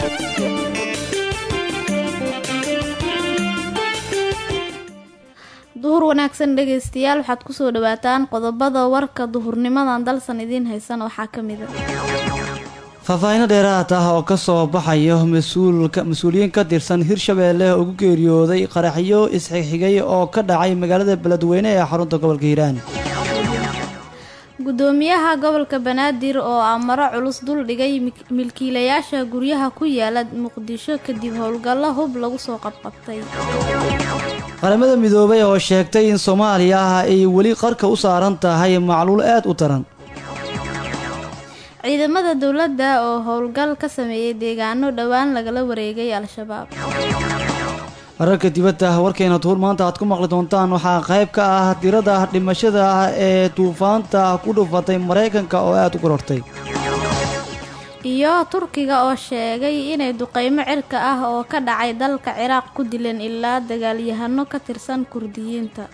duhur wanaagsan dhegaystayaal waxaad kusoo dhawaataan qodobada warka duhurnimadan dalsan idiin haysan waxaa ka mid a faahfaahiino dheeraad ah oo kasoo baxayo mas-uuliyiin ka tirsan hirshabeelle ugu geeriyooday qaraxyo isxigxigay oo ka dhacay magaalada beledweyne ee xarunta gobolka hiiraan gudoomiyaha gobolka banaadir oo amaro culus dul dhigay milkiilayaasha guryaha ku yaala muqdisho kadib howlgallo hub lagu soo qabqabtay qaramada midoobay oo sheegtay in soomaaliya ay weli qarka u saaran tahay macluul aad u daran ciidamada dowladda oo howlgal ka sameeyey deegaano dhowaan lagala wareegay al-shabaab wararka dibadda warkeena tuur maanta aad ku maqli doontaan waxaa qayb ka ah tirada dhimashada ah ee duufaanta ku dhufatay maraykanka oo aada u korortay iyo turkiga oo sheegay inay duqeymo cirka ah oo ka dhacay dalka ciraaq ku dileen ilaa dagaalyahano ka tirsan kurdiyiinta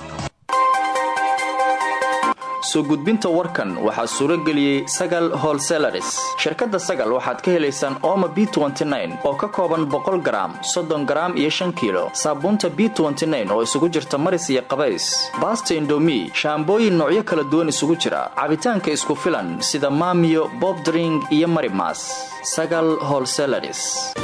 soo gudbinta warkan waxaa suuro geliyey sagal holselaris shirkadda sagal waxaad ka helaysaan ooma b oo ka kooban boqol garaam soddon garaam iyo shan kiilo saabuunta b oo isugu jirta maris iyo qabays baasta indomi shaambooyin noocyo kala duwan isugu jira cabitaanka isku filan sida maamiyo bobdring iyo marimas sagal holselaris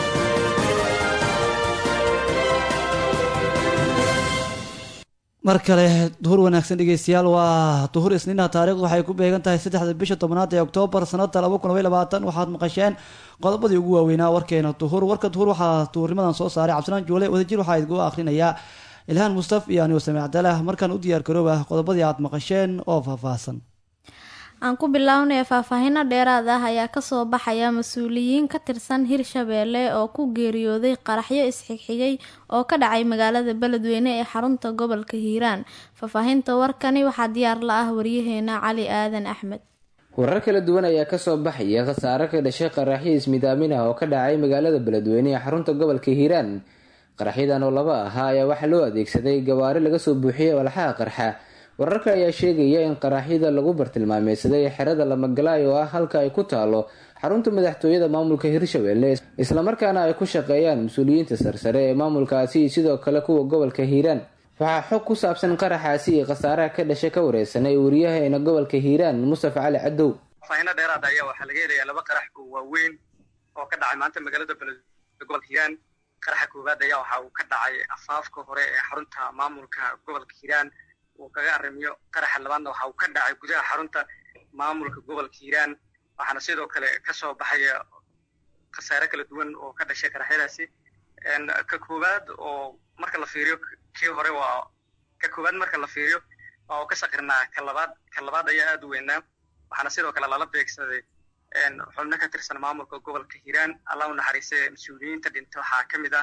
mar kale duhur wanaagsan dhegeystayaal waa duhur isniina taarikhdu waxay ku beegan tahay saddexda bisha tobnaad ee oktoobar sanada laba kun labay labaatan waxaad maqasheen qodobadii ugu waaweynaa warkeena duhur warka duhur waxaa duhurnimadan soo saaray cabdisalaan juule wadajir waxaa idgu akhrinayaa ilhaan mustaf iyo anigo samic abdalah markaan u diyaar garooba qodobadii aad maqasheen oo faahfaahsan aan ku bilownaya faahfaahino dheeraad ah ayaa kasoo baxaya mas-uuliyiin ka tirsan hirshabeelle oo ku geeriyooday qaraxyo isxigxigay oo ka dhacay magaalada beledweyne ee xarunta gobolka hiiraan faahfaahinta warkani waxaa diyaar la ah waryaheena cali aadan axmed warar kala duwan ayaa kasoo baxaya khasaare ka dhashay qaraxyo ismidaamin ah oo ka dhacay magaalada beledweyne ee xarunta gobolka hiiraan qaraxyadan oo laba ahaa ayaa waxaa loo adeegsaday gawaari laga soo buuxiyay walxaha qarxa wararka ayaa sheegaya in qaraxyada lagu bartilmaameysaday xerada lamagalaay oo ah halka ay ku taalo xarunta madaxtooyada maamulka hirshabelle islamarkaana ay ku shaqeeyaan mas-uuliyiinta sarsare ee maamulkaasi sidoo kale kuwa gobolka hiiraan waxaa xog ku saabsan qaraxaasi iyo khasaaraha ka dhashay ka wareysanay wariyaheena gobolka hiiraan mustafa cali cadow faahfaahino dheeraad ayaa waxaa laga helayaa laba qarax oo waaweyn oo ka dhacay maanta magaalada beledweyne gobolka hiiraan qaraxa koowaad ayaa waxa uu ka dhacay afaafka hore ee xarunta maamulka gobolka hiiraan uu kaga arrimiyo qaraxa labaadna waxa uu ka dhacay gudaha xarunta maamulka gobolka hiiraan waxaana sidoo kale kasoo baxaya khasaare kala duwan oo ka dhashay qaraxyadaasi ka koowaad oo marka la fiiriyo kii hore waa ka koowaad marka la fiiriyo waa uu ka saqirnaa ka labaad ka labaad ayaa aada u weynaa waxaana sidoo kale lala beegsaday xubno ka tirsan maamulka gobolka hiiraan allah u naxariisay mas-uuliyiinta dhinta waxaa ka mid ah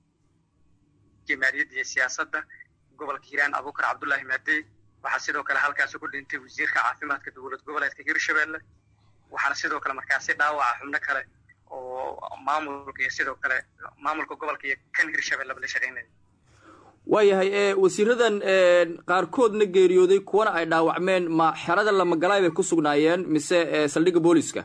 jamaariyadda iyo siyaasadda gobolka hiiraan abuukar cabdullaahi maadey waxaa sidoo kale halkaasi ku dhintay wasiirka caafimaadka dowlad goboleedka hirshabelle waxaana sidoo kale markaasi dhaawaca xubno kale oo maamulka iyo sidoo kale maamulka gobolka iyo kan hirshabelleba la shaqeynaya waayahay ee wasiiradan qaarkoodna geeriyooday kuwana ay dhaawacmeen ma xerada lamagalaay bay ku sugnaayeen mise saldhigga booliska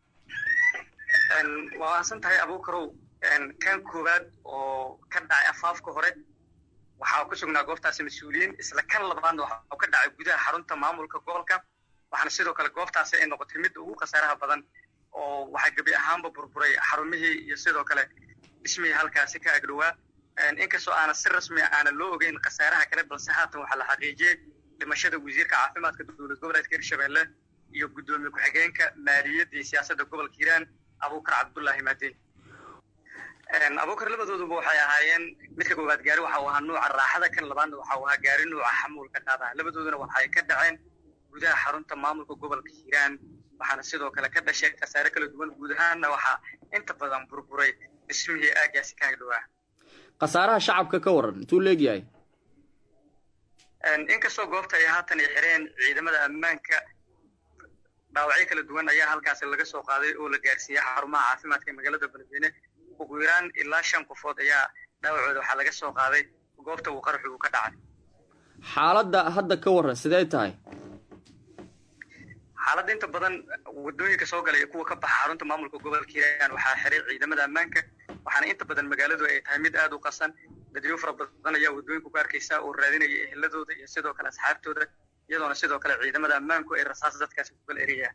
waa waasan tahay abuukarow kan koowaad oo ka dhacay afaafka hore waxaa ku sugnaa goobtaasi mas-uuliyiin isla kan labaadna waxaa ka dhacay gudaha xarunta maamulka gobolka waxaana sidoo kale goobtaasi ay noqotay midda ugu khasaaraha badan oo waxaa gebi ahaanba burburay xarumihii iyo sidoo kale dhismihii halkaasi ka agdhowaa inkastoo aana si rasmi aana loo ogeyn khasaaraha kale balse haatan waxaa la xaqiijiyey dhimashada wasiirka caafimaadka dowlad goboleedka hirshabelle iyo guddoomiye ku-xigeenka maaliyadda iyo siyaasadda gobolka hiiraan abuukar cabdullaahi maadey abuukar labadooduba waxay ahaayeen midka koowaad gaari waxa uu ahaa nuuca raaxada kan labaadna waxa uu ahaa gaari nuuca xamuulka qaadaha labadooduna waxay ka dhaceen gudaha xarunta maamulka gobolka hiiraan waxaana sidoo kale ka dhashay khasaare kala duwan guud ahaanna waxaa inta badan burburay dhismihii aagaasi ka agdhowaa khasaaraha shacabka ka waran intuu leegyahay inkastoo goobta ay haatan ay xireen ciidamada ammaanka dhaawacyo kala duwan ayaa halkaasi laga soo qaaday oo la gaarsiiyey xarumaha caafimaadka ee magaalada beledweyne ugu yaraan ilaa shan qofood ayaa dhaawacooda waxaa laga soo qaaday goobta uu qaraxu uu ka dhacay xaaladda hadda ka waran sidee tahay xaaladda inta badan wadooyinka soo galaya kuwa ka baxa xarunta maamulka gobolka hiiraan waxaa xiray ciidamada ammaanka waxaana inta badan magaaladu ay tahay mid aada u qasan dadyo fara badan ayaa wadooyinku ku arkaysa oo raadinaya eheladooda iyo sidoo kale asxaabtooda iyadoona sidoo kale ciidamada ammaanku ay rasaas dadkaasi ku kala eriyaan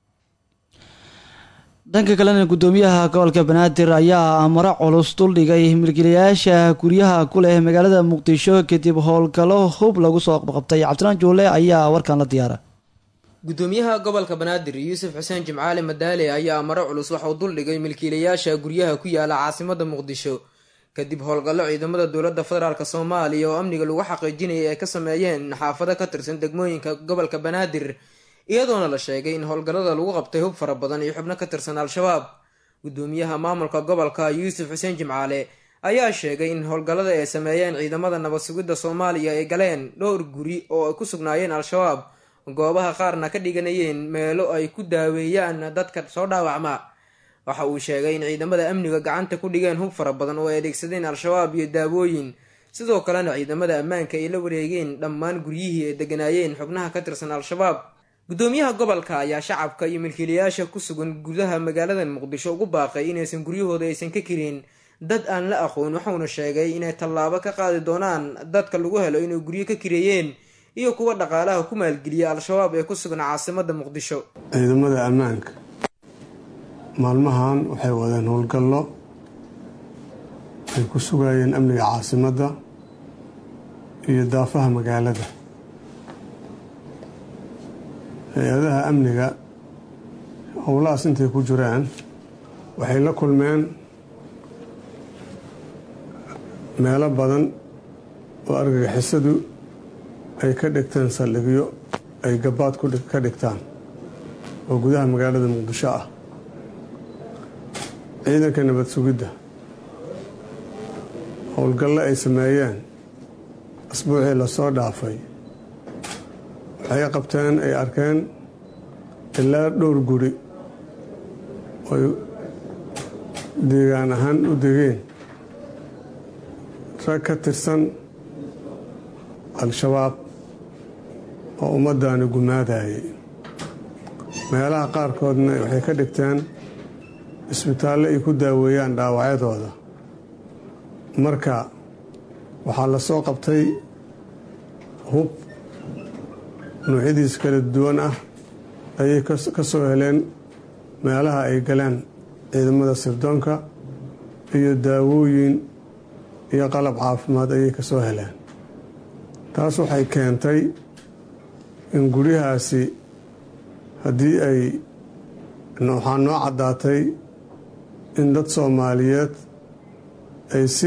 dhanka kalena guddoomiyaha gobolka banaadir ayaa amaro culus duldhigay milkiilayaasha guryaha ku leh magaalada muqdisho kadib howlgallo hub lagu soo qabqabtay cabdilaan juule ayaa warkan la diyaara gudoomiyaha gobolka banaadir yuusuf xuseen jimcaale madaale ayaa amaro culus waxauu duldhigay milkiilayaasha guryaha ku yaala caasimada muqdisho kadib howlgallo ciidamada dowladda federaalk soomaaliya oo amniga lagu xaqiijinayay ay ka sameeyeen xaafado ka tirsan degmooyinka gobolka banaadir iyadoona la sheegay in howlgallada lagu qabtay hub fara badan iyo xubno ka tirsan al-shabaab gudoomiyaha maamulka gobolka yuusuf xuseen jimcaale ayaa sheegay in howlgallada ay sameeyeen ciidamada nabad sugidda soomaaliya ay galeen dhowr guri oo ay ku sugnaayeen al-shabaab goobaha qaarna ka dhiganayeen meelo ay ku daaweeyaan dadka soo dhaawacma waxa uu sheegay in ciidamada amniga gacanta ku dhigeen hub fara badan oo ay adeegsadeen al-shabaab iyo daawooyin sidoo kalena ciidamada ammaanka ay la wareegeen dhammaan guryihii ay deganaayeen xubnaha ka tirsan al-shabaab gudoomiyaha gobolka ayaa shacabka iyo milkiilayaasha ku sugan gudaha magaalada muqdisho ugu baaqay inaysan guryahooda aysan ka kirin dad aan la aqoon wuxuuna sheegay inay tallaabo ka qaadi doonaan dadka lagu helo inay guryo ka kireeyeen iyo kuwa dhaqaalaha ku maalgeliya al-shabaab ee ku sugan caasimada muqdisho ciidamada ammaanka maalmahan waxay wadeen howlgallo ay ku sugayeen amniga caasimadda iyo daafaha magaalada hay-adaha amniga howlahaas intay ku jiraan waxay la kulmeen meelo badan oo argagixisadu ay ka dhigteen saldhigyo ay gabaad ka dhigtaan oo gudaha magaalada muqdisho ah ciidanka nabad sugidda howlgallo ay sameeyeen asbuucii lasoo dhaafay waxay qabteen ay arkeen ilaa dhowr guri oy deegaan ahaan u degeen rag ka tirsan al-shabaab oo ummaddaani gumaadayay meelaha qaarkoodna waxay ka dhigteen isbitaallo ay ku daaweeyaan dhaawacyadooda marka waxaa la soo qabtay hub noocyadiis kala duwan ah ayay ka soo heleen meelaha ay galeen ciidamada sirdoonka iyo daawooyin iyo qalab caafimaad ayay ka soo heleen taas waxay keentay in guryahaasi haddii ay waxaa noo caddaatay in dad soomaaliyeed ay si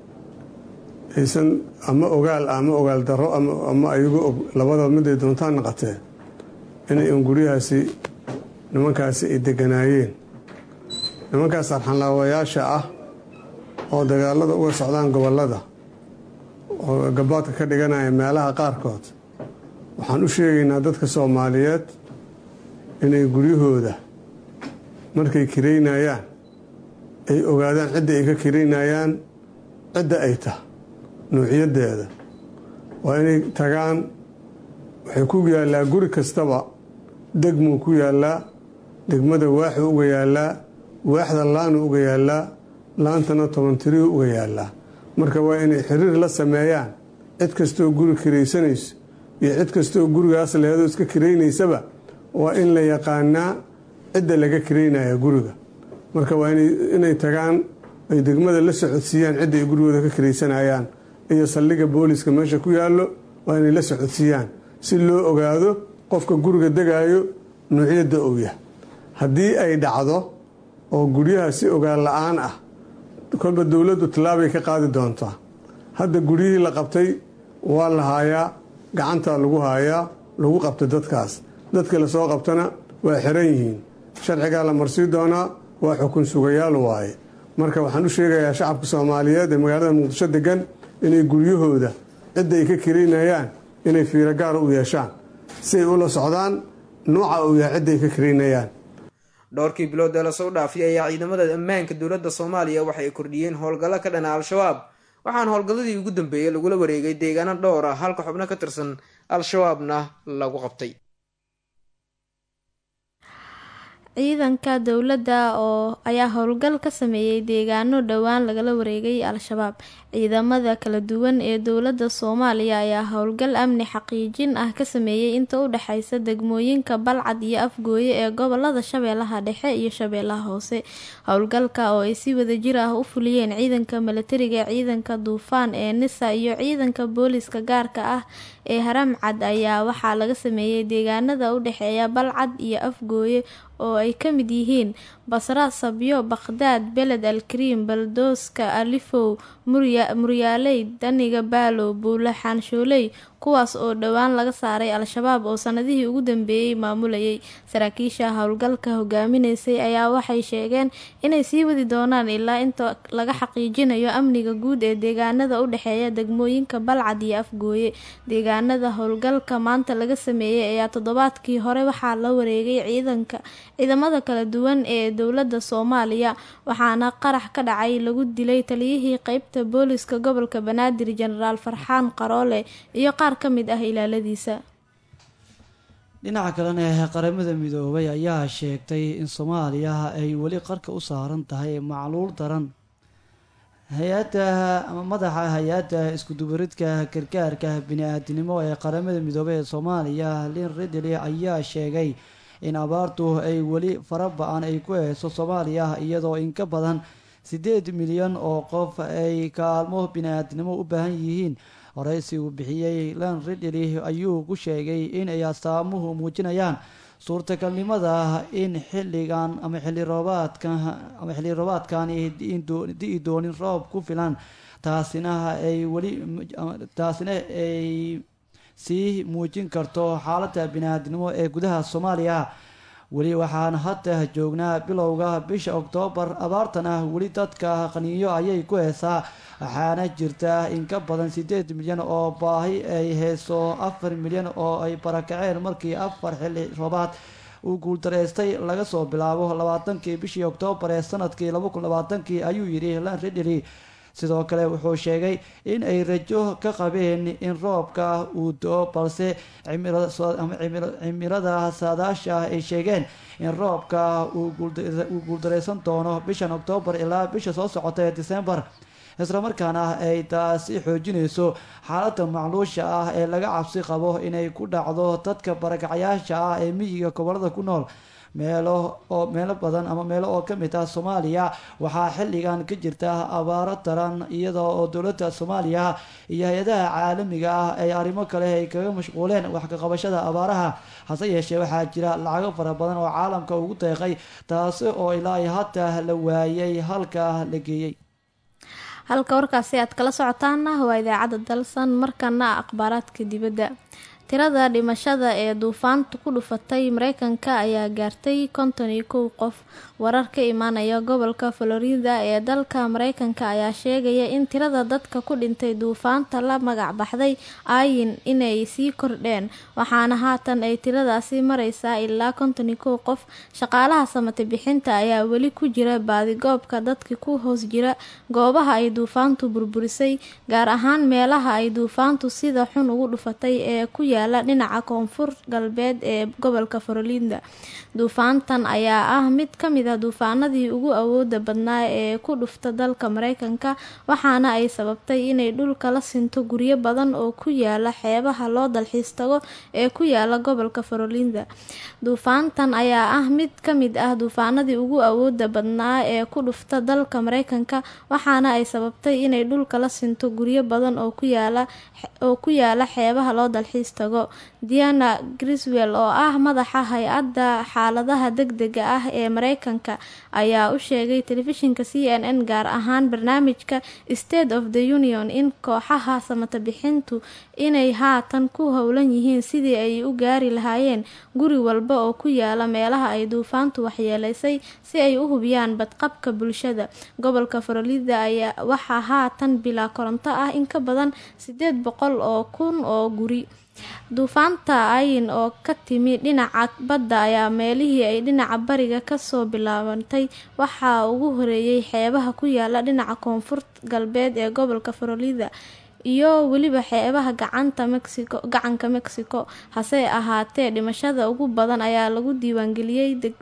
aysan ama ogaal ama ogaal darro ama ayagu og labadaba mid ay doontaan naqatee inay un guryahaasi nimankaasi ay deganaayeen nimankaas arxanlaawayaasha ah oo dagaalada uga socdaan gobollada oo gabaadka ka dhiganaya meelaha qaarkood waxaan u sheegaynaa dadka soomaaliyeed inay guryahooda markay kiraynayaan ay ogaadaan cidda ay ka kiraynayaan cidda ay tah nuuciyadeeda waa inay tagaan waxay ku yaallaa guri kastaba degmuu ku yaallaa degmada waaxuu uga yaallaa waaxda laanuu uga yaallaa laantana tobantiriyuu uga yaallaa marka waa inay xiriir la sameeyaan cid kastoo guri kiraysanayso iyo cid kastoo gurigaas leheedoo iska kiraynaysaba waa in la yaqaanaa cidda laga kiraynaya guriga marka waa inay tagaan ay degmada la socodsiiyaan cidda ay gurigooda ka kiraysanayaan iyo saldhigga booliska meesha ku yaallo waa inay la socodsiiyaan si loo ogaado qofka guriga degaayo nuucyadda uu yahay haddii ay dhacdo oo guryaha si ogaan la-aan ah kolba dowladdu tallaabay ka qaadi doontaa hadda guryihii la qabtay waa la haayaa gacantaa lagu haayaa lagu qabtay dadkaas dadka lasoo qabtana waa xiran yihiin sharcigaa la marsii doonaa waa xukun sugayaal waaye marka waxaan u sheegayaa shacabka soomaaliyeed ee magaalada muqdisho degan inay guryahooda cidda ay ka kiraynayaan inay fiiro gaara u yeeshaan si ay ula socdaan nuuca uu yahay cidda ay ka kiraynayaan dhowrkii bilood ee lasoo dhaafiyay ayaa ciidamada ammaanka dowladda soomaaliya waxay kordhiyeen howlgallo ka dhana al-shabaab waxaana howlgalladii ugu dambeeyey lagula wareegay deegaano dhowr ah halka xubno ka tirsan al-shabaabna lagu qabtay ciidanka dowladda oo ayaa howlgal ka sameeyey deegaano dhowaan lagala wareegay al-shabaab ciidamada kala duwan ee dowladda soomaaliya ayaa howlgal amni xaqiijin ah ka sameeyey inta u dhexeysa degmooyinka balcad iyo afgooye ee gobolada shabeellaha dhexe iyo shabeellaha hoose howlgalka oo ay si wadajir ah u fuliyeen ciidanka milatariga ciidanka duufaan ee nisa iyo ciidanka booliska gaarka ah ee haramcad ayaa waxaa laga sameeyey deegaanada u dhexeeya balcad iyo afgooye oo ay ka mid yihiin basra sabyo bakhdaad beled alkariim baldooska alifow muryaaley daniga baalow buule xaanshooley kuwaas oo dhowaan laga saaray al-shabaab oo sanadihii ugu dambeeyey maamulayay saraakiisha howlgalka hogaaminaysay ayaa waxay sheegeen inay sii wadi doonaan ilaa inta laga xaqiijinayo amniga guud ee deegaanada u dhexeeya degmooyinka balcad iyo afgooye deegaanada howlgalka maanta laga sameeyey ayaa toddobaadkii hore waxaa la wareegay ciidanka ciidamada kala duwan ee dowladda soomaaliya waxaana qarax ka dhacay lagu dilay taliyihii qeybta booliska gobolka banaadir jenaraal farxaan qaroole iyo qaar ka mid ah ilaaladiisa dhinaca kalena qaramada midoobay ayaa sheegtay in soomaaliya ay weli qarka u saaran tahay macluul daran hay-adda ama madaxa hay-adda iskudubaridka gargaarka bini-aadinimo ee qaramada midoobey ee soomaaliya lin ridley ayaa sheegay in abaartu ay weli fara ba-an ay ku heyso soomaaliya iyadoo in ka badan siddeed milyan oo qof ay kaalmo bini-aadinimo u baahan yihiin horeysi uu bixiyey lan ridley ayuu ku sheegay in ay astaamuhu muujinayaan suurtagalnimada in xilligan ama xilli roobaadka ama xilli roobaadkani di-i doonin roob ku filan taasina ay weli taasina ay sii muujin karto xaaladda bini-aadnimo ee gudaha soomaaliya weli waxaan hadda joognaa bilowga bisha oktoobar abaartan ah weli dadka qaniinyo ayay ku heesaa waxaana jirta in ka badan siddeed milyan oo baahi ay heyso afar milyan oo ay barakaceen markii afar xilli roobaad uu guuldareystay laga soo bilaabo labaatankii bishii oktoobar ee sanadkii laba kun labaatankii ayuu yidhi lan ridley sidoo kale wuxuu sheegay in ay rajo ka qabeen in roobka uu do-o balse cimilada saadaasha ay sheegeen in roobka uu guuldareysan doono bishan oktoobar ilaa bisha soo socota ee disembar islamarkaana ay taasi xoojinayso xaaladda macluusha ah ee laga cabsi qabo inay ku dhacdo dadka barakacayaasha ah ee miyiga gobolada ku nool meelo oo meelo badan ama meelo oo ka mid ah soomaaliya waxaa xilligan ka jirta abaaro daran iyada oo dowladda soomaaliya iyo hay-adaha caalamiga ah ay arrimo kale ay kaga mashquuleen wax ka qabashada abaaraha hase yeeshee waxaa jira lacago fara badan oo caalamka ugu deeqay taasi oo ilaa hadda la waayay halka la geeyey halka warkaasi aad kala socotaana waa idaacadda dalsan markana akhbaaraadka dibadda tirada dhimashada ee duufaanta ku dhufatay mareykanka ayaa gaartay konton iyo kow qof warar ka imaanaya gobolka florida ee dalka mareykanka ayaa sheegaya in tirada dadka ku dhintay duufaanta la magac baxday ayin inay sii kordheen waxaana haatan ay tiradaasi mareysaa ilaa konton iyo kow qof shaqaalaha samate bixinta ayaa weli ku jira baadigoobka dadka ku hoos jira goobaha ay duufaantu burburisay gaar ahaan meelaha ay duufaantu sida xun ugu dhufatay ee ku yaala dhinaca koonfur galbeed ee gobolka florida duufaantan ayaa ah mid ka mid ah duufaanadii ugu awooda badnaa ee ku dhufta dalka mareykanka waxaana ay sababtay inay dhulka la sinto guryo badan oo ku yaala xeebaha loo dalxiis tago ee ku yaala gobolka florida duufaantan ayaa ah mid ka mid ah duufaanadii ugu awooda badnaa ee ku dhufta dalka mareykanka waxaana ay sababtay inay dhulka la sinto guryo badan oo ku yaala oo ku yaala xeebaha loo dalxiis tago diana griswell oo ah madaxa hay-adda xaaladaha degdega ah ee mareykanka ayaa u sheegay telefishinka c n n gaar ahaan barnaamijka state of the union in kooxaha samata bixintu inay haatan ku howlan yihiin sidii ay u gaari lahaayeen guri walba oo ku yaala meelaha ay duufaantu waxyeeleysay si ay u hubiyaan badqabka bulshada gobolka florida ayaa waxaa haatan bilaa koronto ah in ka badan sideed boqol oo kun oo guri duufaanta ayin oo ka timi dhinaca badda ayaa meelihii ay dhinaca bariga kasoo bilaabantay waxaa ugu horeeyay xeebaha ku yaala dhinaca koonfur galbeed ee gobolka florida iyo weliba xeebaha gacanta mexico gacanka mexico hase ahaatee dhimashada ugu badan ayaa lagu diiwaangeliyey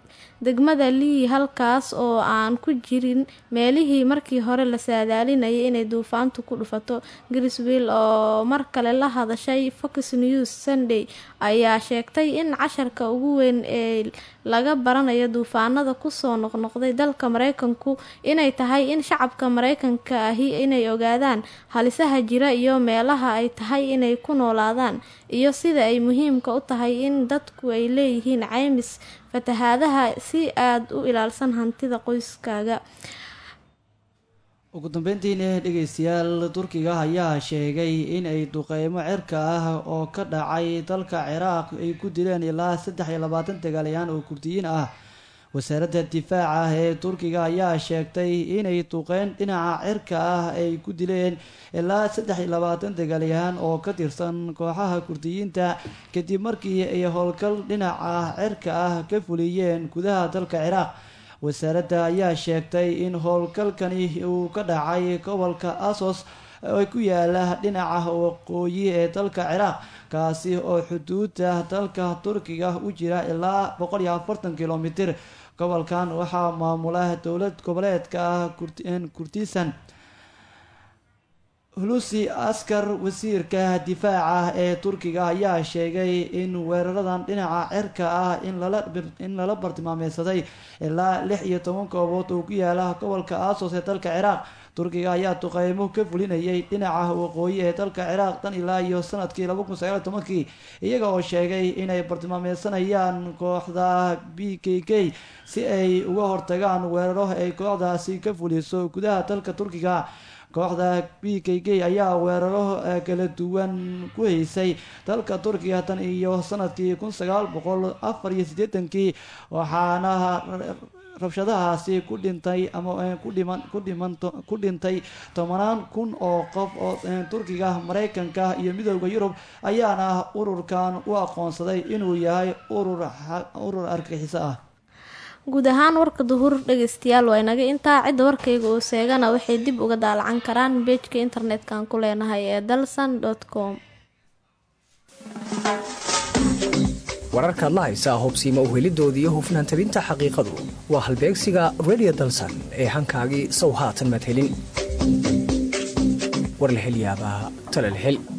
degmada lii halkaas oo aan ku jirin meelihii markii hore la saadaalinayay inay duufaantu ku dhufato griswill oo mar kale la hadashay fox news sunday ayaa sheegtay in casharka ugu weyn ee laga baranayo duufaanada kusoo noqnoqday dalka mareykanku inay tahay in shacabka mareykanka ahi inay ogaadaan halisaha jira iyo meelaha ay tahay inay ku noolaadaan iyo sida ay muhiimka u tahay in dadku ay leeyihiin caymis fatahaadaha si aad u ilaalsan hantida qoyskaaga ugu dambeyntiina dhegeystayaal turkiga ayaa sheegay in ay duqeymo cirka ah oo ka dhacay dalka ciraaq ay ku dileen ilaa saddex iyo labaatan dagaalayaan oo kurdiyiin ah wasaaradda difaaca ee turkiga ayaa sheegtay inay duqeyn dhinaca cirka ah ay ku dileen ilaa saddex iyo labaatan dagaalyahaan oo ka tirsan kooxaha kurdiyiinta kadib markii ay howlgal dhinaca cirka ah ka fuliyeen gudaha dalka ciraaq wasaaradda ayaa sheegtay in howlgalkani uu ka dhacay gobolka asos oo ku yaala dhinaca waqooyi ee dalka ciraaq kaasi oo xuduuda dalka turkiga u jira ilaa boqol iyo afartan kilomitir gobolkan waxaa maamula dowlad goboleedka ah kurdisan hulusi askar wasiirka difaaca ee turkiga ayaa sheegay in weeraradan dhinaca cirka ah in lala bartilmaameysaday ilaa lix iyo toban koobood oo ku yaala gobolka asos ee dalka ciraaq turkiga ayaa duqeymo ka fulinayay dhinaca waqooyi ee dalka ciraaq tan ilaa iyo sanadkii laba kun sagaal tobankii iyaga oo sheegay inay bartilmaameysanayaan kooxda b k k si ay uga hortagaan weeraro ay kooxdaasi ka fuliso gudaha dalka turkiga kooxda b k k ayaa weeraro kala duwan ku haysay dalka turkiga tan iyo sanadkii kun sagaal boqol afar iyo siddeetankii waxaana rabshadahaasi ku dhintay ama ku dhiman ku dhiman ku dhintay tobanaan kun oo qof oo turkiga mareykanka iyo midooda yurub ayaana ururkan u aqoonsaday inuu yahay urur urur argagixiso ah guud ahaan warka duhur dhegeystayaal waa inaga intaa cidda warkayga oo seegana waxay dib uga daalacan karaan beejka internet-kan ku leenahay ee dalsan com wararkaad la haysaa hubsiima uhelidooda iyo hufnaan tabinta xaqiiqadu waa halbeegsiga redio dalsan ee hankaagii sow haatan madhelin war la hel yaabaa tala la hel